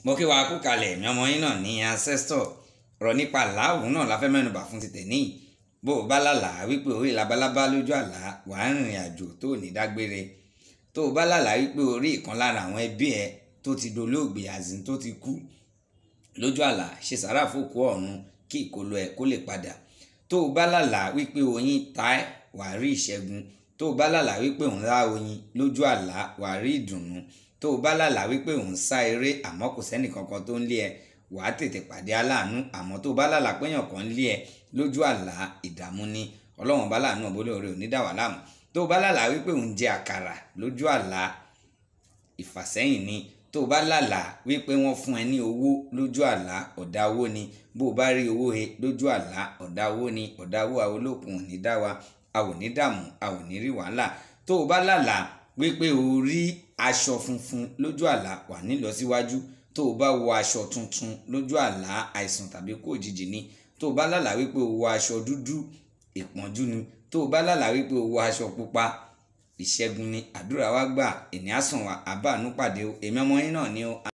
mo kí wa kú kalẹ̀ ẹ̀mí ọmọ yín náà ní ancestor ọ̀rọ̀ nípa làáwù náà la fẹ́ mẹ́nubà fún ti tẹ̀ní bó o bá lálàá wípé orí labalábá lójú àlá wà á rìnrìn àjò tó ní dágbére tó o bá lálàá wípé orí ìkan lára àwọn ẹbí ẹ tó ti dolóògbé àzín tó ti kú lójú àlá ṣe sàrà fòkú ọ̀run kí ìkólọ ẹ kó lè padà tó o bá lálàá wípé oyin ta ẹ wà á rí ìṣẹ́gun tó o bá lálàá wípé òun lá oyin lójú àlá wà á rí ìdùnnú tó o bá lálàá wípé òun sá eré àmọ́ kò sẹ́nì kankan tó ń lé ẹ wàá tètè pàdé aláàánú àmọ́ tó o bá lálàá péyàn kan ń lé ẹ lójú àlá ìdààmú ni ọlọ́run bá láàánú ọ̀bọ lóore ò ní dà wá láàmú tó o bá lálàá wípé òun jẹ àkàrà lójú àlá ìfàsẹ́yìn ni tó o bá lálàá wípé wọ́n fún ẹ ní owó lójú àlá ọ̀dà owó ni bó o bá rí owó he lójú àlá ọ̀dà owó ni ọ̀dà owó àwọn olókun ò ní dá wa a ò ní dààmú a ò ní rí wàhálà tó o bá lálàá wípé o rí aṣọ funfun lójú àlá wà nílọsíwájú tó o bá wọ aṣọ tuntun lójú àlá àìsàn tàbí kó òjijì ni tó o bá lálàá wípé o wọ aṣọ dúdú ìpọ́njú ni tó o bá lálàá wípé o wọ aṣọ pupa ìṣẹ́gun ni àdúrà wa gbà ènìyàn sàn wá àbá àánú pàdé o èmi ọmọ yín náà ni o.